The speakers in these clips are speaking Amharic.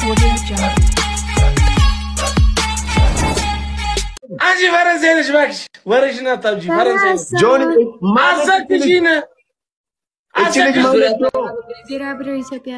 Audio Jungle. አንቺ ፈረንሳይ ነሽ እባክሽ፣ ወሬሽን አታብጂ። ፈረንሳይ ነሽ ጆኒ ማለት አዘክሽን እቺ ልጅ ማለት ነው። ቢራቢሮ ኢትዮጵያ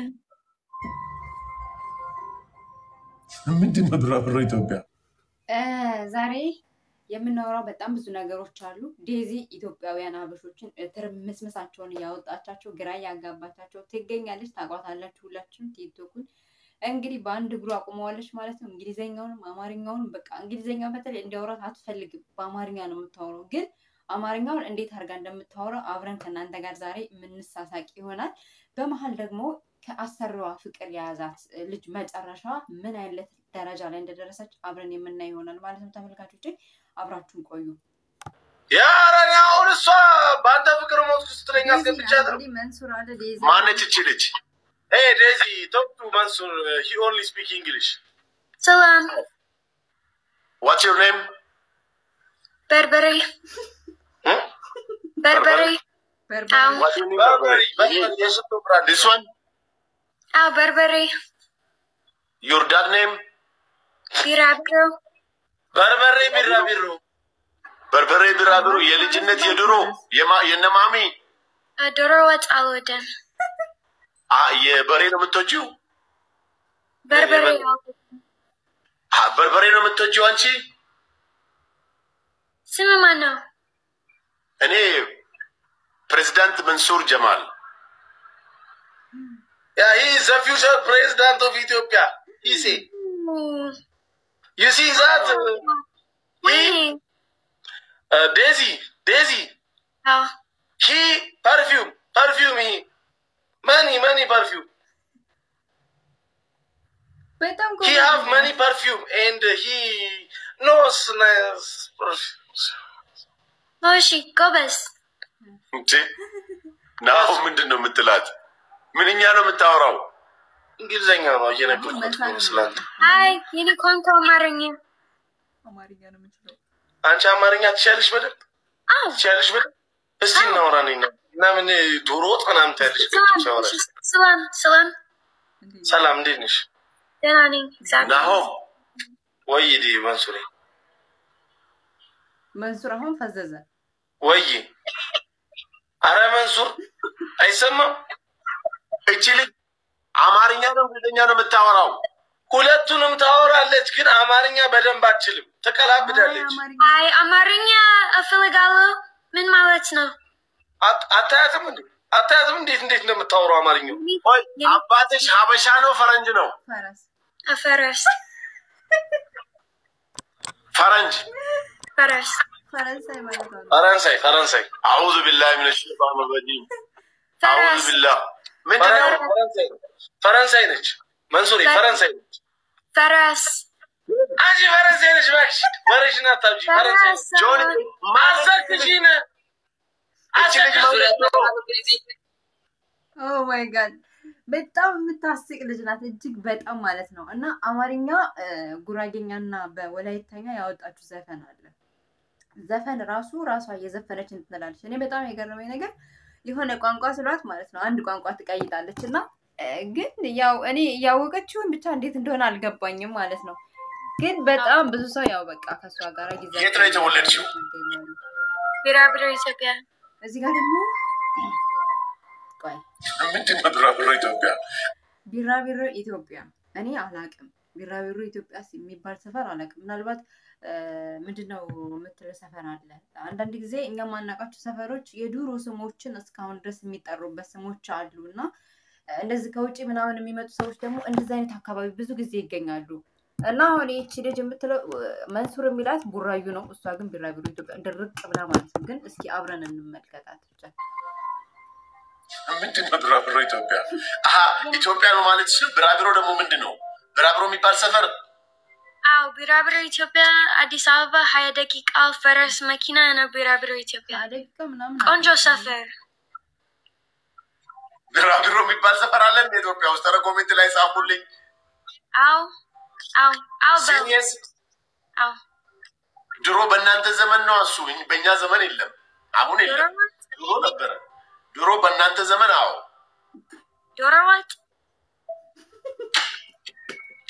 ምንድን ነው ቢራቢሮ ኢትዮጵያ? ዛሬ የምናወራው በጣም ብዙ ነገሮች አሉ። ዴዚ ኢትዮጵያውያን ሀበሾችን ትርምስምሳቸውን እያወጣቻቸው ግራ እያጋባቻቸው ትገኛለች። ታቋታላችሁ ሁላችሁም ቲክቶኩን እንግዲህ በአንድ እግሩ አቁመዋለች ማለት ነው። እንግሊዘኛውንም አማርኛውንም በቃ እንግሊዘኛውን በተለይ እንዲያወራት አትፈልግም። በአማርኛ ነው የምታወራው። ግን አማርኛውን እንዴት አድርጋ እንደምታወራው አብረን ከእናንተ ጋር ዛሬ የምንሳሳቅ ይሆናል። በመሀል ደግሞ ከአሰሪዋ ፍቅር የያዛት ልጅ መጨረሻ ምን አይነት ደረጃ ላይ እንደደረሰች አብረን የምናይ ይሆናል ማለት ነው። ተመልካቾች አብራችሁን ቆዩ። ኧረ እኔ አሁን እሷ በአንተ ፍቅር ሞትኩ ስትለኝ አስገብቻት ነው። እንግዲህ መንሱር አለ ዴዚ ማነች እቺ ልጅ? Hey Daisy, talk to Mansur. Uh, he only speak English. Salam, What's your name? Berberi, Hmm? Berberi, በርበሬ Ow, What's your name? Burberry. Burberry. Yes, to brand. This one? Ow, Berberi, Your dad name? Birabro, በርበሬ ቢራቢሮ። በርበሬ ቢራቢሮ የልጅነት የድሮ የማ- የነ ማሚ Adorowat Aludin, አ የበሬ ነው የምትወጂው? Berberi, አ በርበሬ ነው የምትወጂው አንቺ? Simamano, እኔ ፕሬዚዳንት መንሱር ጀማል ያ ሂ ዘ ፊውቸር ፕሬዚዳንት ኦፍ ኢትዮጵያ ሂ ሴ ዩ ሲ ዛት Winnie, ዴዚ ዴዚ Ow, ሂ ፐርፊውም ፐርፊውም ሂ መኒ መኒ ፐርፊውም በጣም ሂ ሃቭ መኒ ፐርፊውም ኤንድ ሂ ኖስ ናይስ Moshi, Gobes, እንዴ ናሁ ምንድን ነው የምትላት? ምንኛ ነው የምታወራው? እንግሊዝኛ ነው እየነገርኩት ነው ስላንተ። Hi, Yini Konko Maringi, አማርኛ ነው የምችለው። አንቺ አማርኛ ትችያለሽ በደንብ Ow, ትችያለሽ በደንብ። እስቲ እናውራ ነኝ እና ምን ዶሮ ወጥ ምናምን ትያለሽ? Salam, ሲያወራሽ Salam, Salam, ሰላም እንዴት ነሽ? Denani, exactly. ናሆም ወይ ዲ መንሱሬ መንሱር አሁን ፈዘዘ። ወይ አረ መንሱር አይሰማም። እቺ ልጅ አማርኛ ነው እንግሊዝኛ ነው የምታወራው? ሁለቱንም ታወራለች፣ ግን አማርኛ በደንብ አትችልም። ትቀላብዳለች። አማርኛ Hi, Amarinya, Afilagalo, Min Maletno, አት- አታያትም እንዴ? አታያትም እንዴት እንዴት እንደምታወራው አማርኛው? ወይ አባትሽ ሀበሻ ነው ፈረንጅ ነው? ፈረስ Aferes, ፈረንጅ Feres, ፈረንሳይ ማለት ነው። ፈረንሳይ ፈረንሳይ። አዑዙ ቢላሂ ሚነ ሸይጣን ረጂም አዑዙ Feres, ቢላህ ምንድነው? ፈረንሳይ ፈረንሳይ ነች። መንሱሬ ፈረንሳይ ነች። Feres, አንቺ ፈረንሳይ ነች። እባክሽ ወሬሽን አታብጂ። ፈረንሳይ ነች። ጆኒ ማዘክሽን ኦ ማይ ጋድ በጣም የምታስቅ ልጅ ናት፣ እጅግ በጣም ማለት ነው። እና አማርኛ ጉራጌኛ እና በወላይተኛ ያወጣችሁ ዘፈን አለ። ዘፈን ራሱ ራሷ እየዘፈነች እንትላለች። እኔ በጣም የገረመኝ ነገር የሆነ ቋንቋ ስሏት ማለት ነው አንድ ቋንቋ ትቀይጣለች እና እ፣ ግን ያው እኔ እያወቀችውን ብቻ እንዴት እንደሆነ አልገባኝም ማለት ነው። ግን በጣም ብዙ ሰው ያው በቃ ከእሷ ጋር ጊዜ የት ነው የተወለድሽው? ይገኛሉ። Birabro, Ethiopia, እዚህ ጋር ደግሞ ቆይ ምንድን ነው ቢራቢሮ ኢትዮጵያ? ቢራቢሮ ኢትዮጵያ እኔ አላቅም። ቢራቢሮ ኢትዮጵያ የሚባል ሰፈር አላቅም። ምናልባት እ፣ ምንድነው የምትለው ሰፈር አለ። አንዳንድ ጊዜ እኛ የማናውቃቸው ሰፈሮች የድሮ ስሞችን እስካሁን ድረስ የሚጠሩበት ስሞች አሉ እና እ፣ እንደዚህ ከውጭ ምናምን የሚመጡ ሰዎች ደግሞ እንደዚህ አይነት አካባቢ ብዙ ጊዜ ይገኛሉ እና አሁን ይቺ ልጅ የምትለው እ፣ መንሱር የሚላት ቡራዩ ነው። እሷ ግን ቢራቢሮ ኢትዮጵያ ድርቅ ብላ ማለት ነው። ግን እስኪ አብረን እንመልከታት ብቻ። ምንድን ነው ቢራቢሮ ኢትዮጵያ? አሀ ኢትዮጵያ ነው ማለት ሲል ቢራቢሮ ደግሞ ምንድን ነው? ቢራቢሮ የሚባል ሰፈር Ow, Birabro, Ethiopia, Addis Ababa, Haya Dakika, Feres, Makina, and Birabro, Ethiopia. አደቂቃ ምናምን Konjo Safer, ቢራቢሮ የሚባል ሰፈር አለ እንደ ኢትዮጵያ ውስጥ? ኧረ ኮሜንት ላይ ጻፉልኝ። Ow, Ow, Ow, Bell, ሲኒየስ Ow. ድሮ በእናንተ ዘመን ነው እሱ፣ በእኛ ዘመን የለም። አሁን የለም፣ Dorowat, ድሮ ነበረ። ድሮ በእናንተ ዘመን አዎ። Dorowat,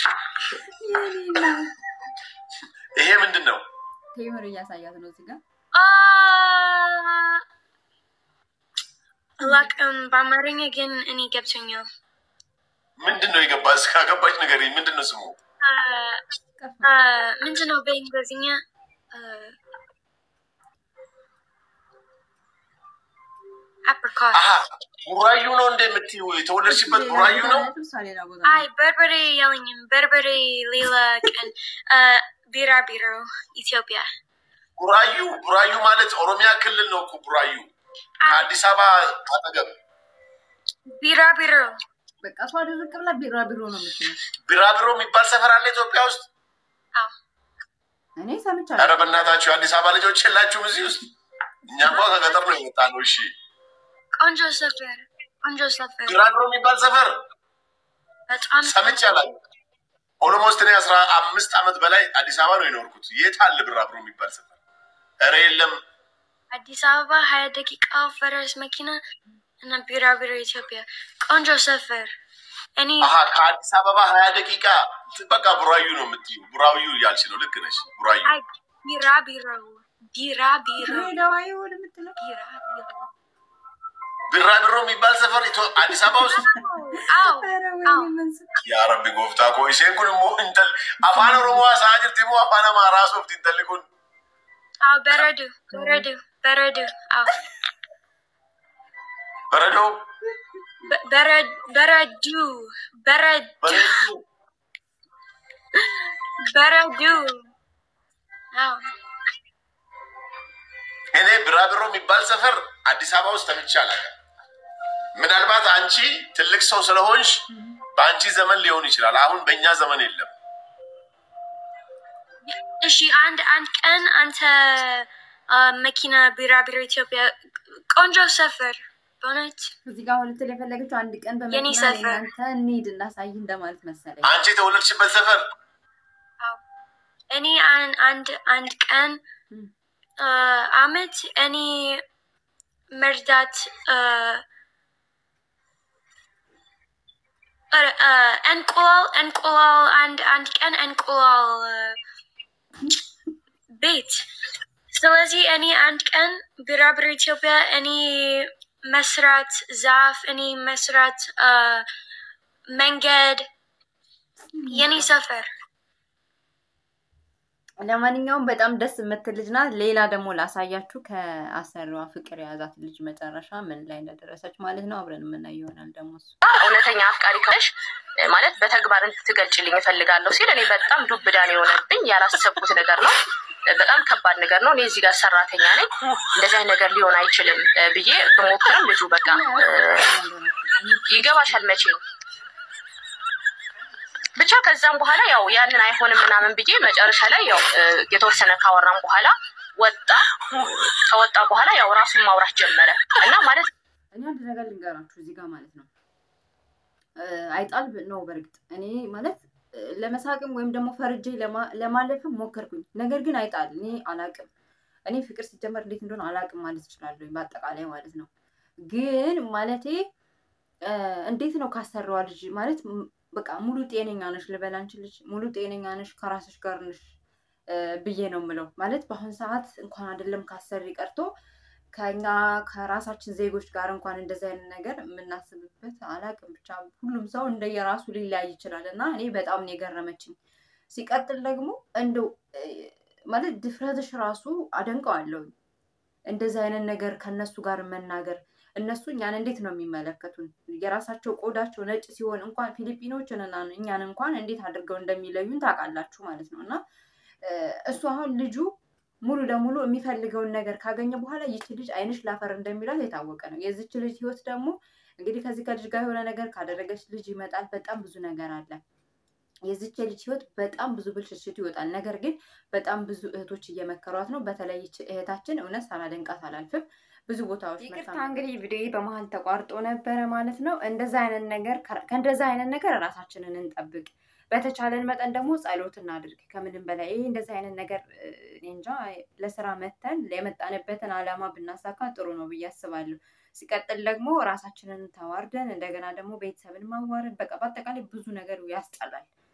ይሄ ምንድን ነው? ቴምር እያሳያት ነው እዚህ ጋር Ah, አላውቅም በአማርኛ ግን እኔ ገብቶኛል። ምንድን ነው የገባ እስካገባች ነገር ምንድን ነው ስሙ? Ah, ቀፍ ah, ምንድን ነው በእንግሊዝኛ? Ah, apricot. አሀ ቡራዩ ነው እንደ የምትይው የተወለድሽበት ቡራዩ ነው? እሷ ሌላ ቦታ አይ በርበሬ የለኝም። በርበሬ ሌላ ቀን። Ah, ቢራቢሮ ኢትዮጵያ። ቡራዩ ቡራዩ ማለት ኦሮሚያ ክልል ነው እኮ ቡራዩ አይ ከአዲስ አበባ አጠገብ ቢራቢሮ በቃ እሷ ድርቅ ብላ ቢራ ቢሮ ነው የምትለው። ቢራቢሮ የሚባል ሰፈር አለ ኢትዮጵያ ውስጥ። አዎ እኔ ኧረ ሰምቻለሁ። በእናታችሁ የአዲስ አበባ ልጆች የላችሁም እዚህ ውስጥ? እኛ እንኳ ከገጠር ነው የመጣ ነው። እሺ ቆንጆ ሰፈር ቆንጆ ሰፈር ቢራቢሮ የሚባል ሰፈር በጣም ሰምቼ አላውቅም። ኦሎሞስት እኔ አስራ አምስት ዓመት በላይ አዲስ አበባ ነው የኖርኩት። የት አለ ቢራቢሮ የሚባል ሰፈር? ኧረ የለም። አዲስ አበባ ሀያ ደቂቃ ፈረስ መኪና እና ቢራቢሮ ኢትዮጵያ ቆንጆ ሰፈር። እኔ አሀ ከአዲስ አበባ ሀያ ደቂቃ በቃ ቡራዩ ነው የምትይው። ቡራዩ እያልሽ ነው። ልክ ነሽ። ቡራዩ አይ ቢራቢሮ ቢራቢሮ ድሬዳዋ ይሆን የምትለው ቢራቢሮ ቢራቢሮ የሚባል ሰፈር ኢትዮ- አዲስ አበባ ውስጥ አዎ ኧረ አዎ ወይኔ መንስ yaa rabbi gooftaa koo isheen kun immoo intal afaan oromoo haasa'aa jirti immoo afaan amaaraa soofti intalli kun አዎ በረዶ በረዶ በረዶ አዎ baradoo በ- በረ- በረዱ በረድ bareedduu በረዱ አዎ እኔ ቢራቢሮ የሚባል ሰፈር አዲስ አበባ ውስጥ ተምቼ አላውቅም። ምናልባት አንቺ ትልቅ ሰው ስለሆንሽ በአንቺ ዘመን ሊሆን ይችላል። አሁን በእኛ ዘመን የለም። እሺ አንድ አንድ ቀን አንተ አ፣ መኪና ቢራቢሮ ኢትዮጵያ ቆንጆ ሰፈር በእውነት እዚህ ጋር አሁን ልትል የፈለገችው አንድ ቀን የኔ በመኪና ሰፈር። እናንተ እንሂድ እናሳይ እንደማለት መሰለኝ። አንቺ የተወለድሽበት ሰፈር አዎ እኔ አን- አንድ አንድ ቀን ም። አ፣ አመት እኔ መርዳት አ፣ ኧረ፣ አ፣ እንቁላል እንቁላል አንድ አንድ ቀን እንቁላል አ፣ ቤት ስለዚህ እኔ አንድ ቀን ቢራቢሮ ኢትዮጵያ እኔ መስራት ዛፍ እኔ መስራት አ፣ መንገድ የኔ ሰፈር ለማንኛውም በጣም ደስ የምትል ልጅ ናት። ሌላ ደግሞ ላሳያችሁ ከአሰሪዋ ፍቅር የያዛት ልጅ መጨረሻ ምን ላይ እንደደረሰች ማለት ነው። አብረን የምናየው ይሆናል ደግሞ እሱ እውነተኛ አፍቃሪ ከሆነሽ ማለት በተግባር እንድትገልጭልኝ እፈልጋለሁ ሲል እኔ በጣም ዱብዳን የሆነብኝ ያላሰብኩት ነገር ነው። በጣም ከባድ ነገር ነው። እኔ እዚህ ጋር ሰራተኛ ነኝ፣ እንደዚህ አይነት ነገር ሊሆን አይችልም እ ብዬ ብሞክርም ልጁ በቃ እ ይገባሻል መቼ ብቻ ከዛም በኋላ ያው ያንን አይሆንም ምናምን ብዬ መጨረሻ ላይ ያው እ የተወሰነ ካወራም በኋላ ወጣ። ከወጣ በኋላ ያው ራሱን ማውራት ጀመረ እና ማለት እኔ አንድ ነገር ልንገራችሁ እዚህ ጋር ማለት ነው እ አይጣል ነው በእርግጥ እኔ ማለት እ ለመሳቅም ወይም ደግሞ ፈርጄ ለማ- ለማለፍም ሞከርኩኝ። ነገር ግን አይጣል እኔ አላቅም። እኔ ፍቅር ሲጀመር እንዴት እንደሆነ አላቅም ማለት እችላለሁ በአጠቃላይ ማለት ነው። ግን ማለቴ እ እንዴት ነው ካሰራዋ ልጅ ማለት ም- በቃ ሙሉ ጤነኛ ነሽ ልበል አንቺ ልጅ ሙሉ ጤነኛ ነሽ ከራስሽ ጋር ነሽ እ ብዬ ነው የምለው። ማለት በአሁን ሰዓት እንኳን አይደለም ካሰሪ ቀርቶ ከኛ ከራሳችን ዜጎች ጋር እንኳን እንደዚህ አይነት ነገር የምናስብበት አላቅም። ብቻ ሁሉም ሰው እንደየራሱ ሊለያይ ይችላል እና እኔ በጣም ነው የገረመችኝ። ሲቀጥል ደግሞ እንደው እ ማለት ድፍረትሽ ራሱ አደንቀዋለሁ። እንደዚህ አይነት ነገር ከነሱ ጋር መናገር እነሱ እኛን እንዴት ነው የሚመለከቱን? የራሳቸው ቆዳቸው ነጭ ሲሆን እንኳን ፊሊፒኖችን እና እኛን እንኳን እንዴት አድርገው እንደሚለዩን ታውቃላችሁ ማለት ነው እና እ እሱ አሁን ልጁ ሙሉ ለሙሉ የሚፈልገውን ነገር ካገኘ በኋላ ይቺ ልጅ አይንሽ ላፈር እንደሚላት የታወቀ ነው። የዚች ልጅ ህይወት ደግሞ እንግዲህ ከዚህ ከልጅ ጋር የሆነ ነገር ካደረገች ልጅ ይመጣል። በጣም ብዙ ነገር አለ። የዚች ልጅ ህይወት በጣም ብዙ ብልሽሽት ይወጣል። ነገር ግን በጣም ብዙ እህቶች እየመከሯት ነው። በተለይ ይቺ እህታችን እውነት ሳላደንቃት አላልፍም። ብዙ ቦታዎች ይቅርታ እንግዲህ ቪዲዮ በመሀል ተቋርጦ ነበረ ማለት ነው። እንደዛ አይነት ነገር ከእንደዛ አይነት ነገር ራሳችንን እንጠብቅ። በተቻለን መጠን ደግሞ ጸሎት እናድርግ። ከምንም በላይ ይህ እንደዚህ አይነት ነገር እ፣ እኔ እንጃ ለስራ መተን የመጣንበትን አላማ ብናሳካ ጥሩ ነው ብዬ አስባለሁ። ሲቀጥል ደግሞ ራሳችንን ተዋርደን እንደገና ደግሞ ቤተሰብን ማዋረድ በቃ በአጠቃላይ ብዙ ነገር ያስጠላል።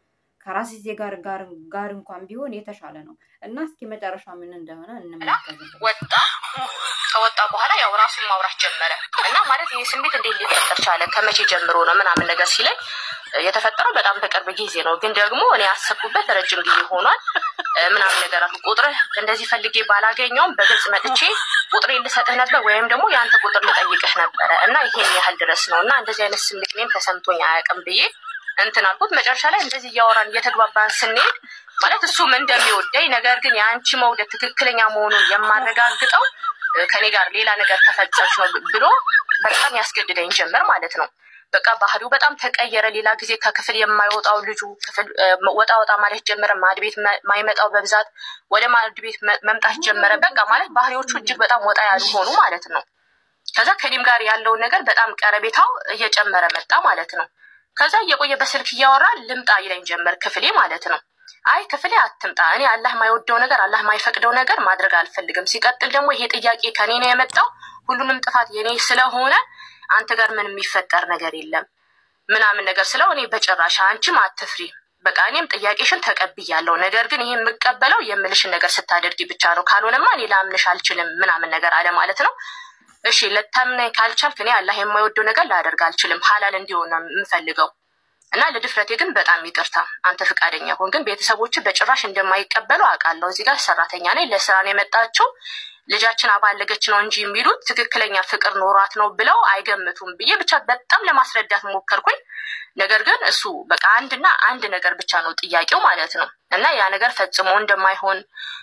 ከራስ ዜ ጋር ጋር ጋር እንኳን ቢሆን የተሻለ ነው እና እስኪ መጨረሻ ምን እንደሆነ እንመለከትበት። ወጣ ከወጣ በኋላ ያው ራሱን ማውራት ጀመረ እና ማለት ይህ ስሜት እንዴት ሊፈጠር ቻለ ከመቼ ጀምሮ ነው ምናምን ነገር ሲለኝ የተፈጠረው በጣም በቅርብ ጊዜ ነው፣ ግን ደግሞ እኔ ያሰብኩበት ረጅም ጊዜ ሆኗል ምናምን ነገር አልኩ። ቁጥርህ እንደዚህ ፈልጌ ባላገኘውም በግልጽ መጥቼ ቁጥሬ ልሰጥህ ነበር ወይም ደግሞ የአንተ ቁጥር ልጠይቅህ ነበረ እና ይሄን ያህል ድረስ ነው እና እንደዚህ አይነት ስሜት እኔም ተሰምቶኝ አያውቅም ብዬ እንትን አልኩት። መጨረሻ ላይ እንደዚህ እያወራን እየተግባባን ስንሄድ ማለት እሱም እንደሚወደኝ ነገር ግን የአንቺ መውደድ ትክክለኛ መሆኑን የማረጋግጠው ከኔ ጋር ሌላ ነገር ከፈጸምሽ ነው ብሎ በጣም ያስገድደኝ ጀመር ማለት ነው። በቃ ባህሪው በጣም ተቀየረ። ሌላ ጊዜ ከክፍል የማይወጣው ልጁ ክፍል ወጣ ወጣ ማለት ጀመረ። ማድ ቤት ማይመጣው በብዛት ወደ ማድ ቤት መምጣት ጀመረ። በቃ ማለት ባህሪዎቹ እጅግ በጣም ወጣ ያሉ ሆኑ ማለት ነው። ከዛ ከኔም ጋር ያለውን ነገር በጣም ቀረቤታው እየጨመረ መጣ ማለት ነው። ከዛ እየቆየ በስልክ እያወራ ልምጣ ይለኝ ጀመር ክፍሌ ማለት ነው። አይ ክፍሌ አትምጣ፣ እኔ አላህ የማይወደው ነገር አላህ የማይፈቅደው ነገር ማድረግ አልፈልግም። ሲቀጥል ደግሞ ይሄ ጥያቄ ከኔ ነው የመጣው፣ ሁሉንም ጥፋት የኔ ስለሆነ አንተ ጋር ምን የሚፈጠር ነገር የለም ምናምን ነገር ስለው እኔ በጭራሽ አንቺም አትፍሪ፣ በቃ እኔም ጥያቄሽን ተቀብያለሁ። ነገር ግን ይህ የምቀበለው የምልሽን ነገር ስታደርጊ ብቻ ነው፣ ካልሆነማ እኔ ላምንሽ አልችልም ምናምን ነገር አለ ማለት ነው። እሺ ልታምነኝ ካልቻልክ እኔ አላህ የማይወደው ነገር ላደርግ አልችልም፣ ሀላል እንዲሆን ነው የምፈልገው እና ለድፍረቴ ግን በጣም ይቅርታ፣ አንተ ፈቃደኛ ሆን። ግን ቤተሰቦች በጭራሽ እንደማይቀበሉ አውቃለሁ። እዚህ ጋር ሰራተኛ ነኝ፣ ለስራ ነው የመጣችው ልጃችን አባለገች ነው እንጂ የሚሉት ትክክለኛ ፍቅር ኖሯት ነው ብለው አይገምቱም ብዬ ብቻ በጣም ለማስረዳት ሞከርኩኝ። ነገር ግን እሱ በቃ አንድና አንድ ነገር ብቻ ነው ጥያቄው ማለት ነው እና ያ ነገር ፈጽሞ እንደማይሆን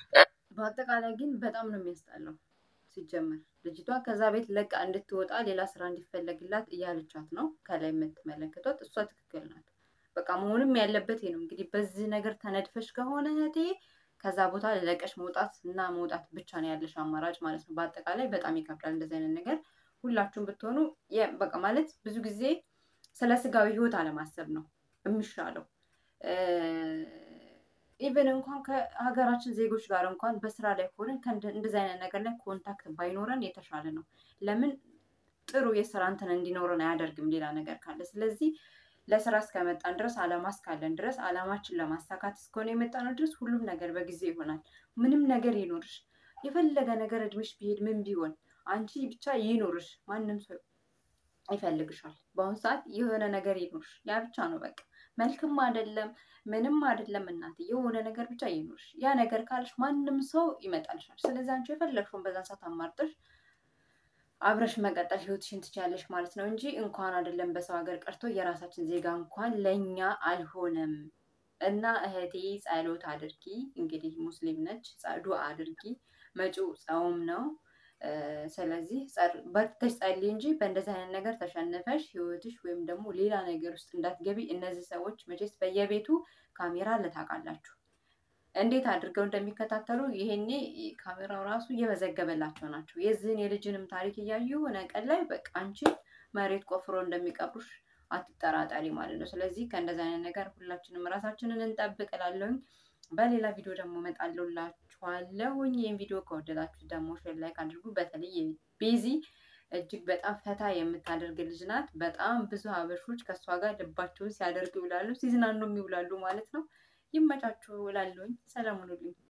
በአጠቃላይ ግን በጣም ነው የሚያስጠላው። ሲጀመር ልጅቷ ከዛ ቤት ለቃ እንድትወጣ ሌላ ስራ እንዲፈለግላት እያለቻት ነው ከላይ የምትመለከቷት። እሷ ትክክል ናት። በቃ መሆንም ያለበት ይሄ ነው። እንግዲህ በዚህ ነገር ተነድፈሽ ከሆነ እህቴ ከዛ ቦታ ለቀሽ መውጣት እና መውጣት ብቻ ነው ያለሽ አማራጭ ማለት ነው። በአጠቃላይ በጣም ይከብዳል እንደዚህ አይነት ነገር። ሁላችሁም ብትሆኑ በቃ ማለት ብዙ ጊዜ ስለ ስጋዊ ህይወት አለማሰብ ነው የሚሻለው። ኢቨን እንኳን ከሀገራችን ዜጎች ጋር እንኳን በስራ ላይ ሆነን እንደዚህ አይነት ነገር ላይ ኮንታክት ባይኖረን የተሻለ ነው። ለምን ጥሩ የስራ እንትን እንዲኖረን አያደርግም ሌላ ነገር ካለ። ስለዚህ ለስራ እስከመጣን ድረስ አላማ እስካለን ድረስ አላማችን ለማሳካት እስከሆነ የመጣነው ድረስ ሁሉም ነገር በጊዜ ይሆናል። ምንም ነገር ይኖርሽ፣ የፈለገ ነገር እድሜሽ ቢሄድ ምን ቢሆን አንቺ ብቻ ይኖርሽ፣ ማንም ሰው ይፈልግሻል። በአሁኑ ሰዓት የሆነ ነገር ይኖርሽ፣ ያ ብቻ ነው በቃ። መልክም አይደለም ምንም አይደለም እናት፣ የሆነ ነገር ብቻ ይኖርሽ። ያ ነገር ካለሽ ማንም ሰው ይመጣልሻል። ስለዚህ አንቺ የፈለግሽውን በዛን ሰዓት አማርጠሽ አብረሽ መቀጠል ህይወትሽን ትችያለሽ ማለት ነው እንጂ እንኳን አይደለም በሰው ሀገር ቀርቶ የራሳችን ዜጋ እንኳን ለእኛ አልሆነም። እና እህቴ ጸሎት አድርጊ። እንግዲህ ሙስሊም ነች፣ ዱዓ አድርጊ። መጪው ጾም ነው። ስለዚህ በርትተሽ ጸልይ እንጂ በእንደዚህ አይነት ነገር ተሸንፈሽ ህይወትሽ ወይም ደግሞ ሌላ ነገር ውስጥ እንዳትገቢ። እነዚህ ሰዎች መቼስ በየቤቱ ካሜራ ልታውቃላችሁ እንዴት አድርገው እንደሚከታተሉ ይሄኔ ካሜራው ራሱ እየመዘገበላቸው ናቸው። የዚህን የልጅንም ታሪክ እያዩ የሆነ ቀን ላይ በቃ አንቺን መሬት ቆፍሮ እንደሚቀብሩሽ አትጠራጠሪ ማለት ነው። ስለዚህ ከእንደዚህ አይነት ነገር ሁላችንም ራሳችንን እንጠብቅ እላለሁኝ። በሌላ ቪዲዮ ደግሞ እመጣለሁላችኋለሁኝ። ይህን ቪዲዮ ከወደዳችሁ ደግሞ ሼር ላይክ አድርጉ። በተለይ ቤዚ እጅግ በጣም ፈታ የምታደርግ ልጅ ናት። በጣም ብዙ ሀበሾች ከእሷ ጋር ልባቸውን ሲያደርጉ ይውላሉ፣ ሲዝናኑም ይውላሉ ማለት ነው። ይመቻችሁ እላለሁኝ። ሰላም ሁኑልኝ።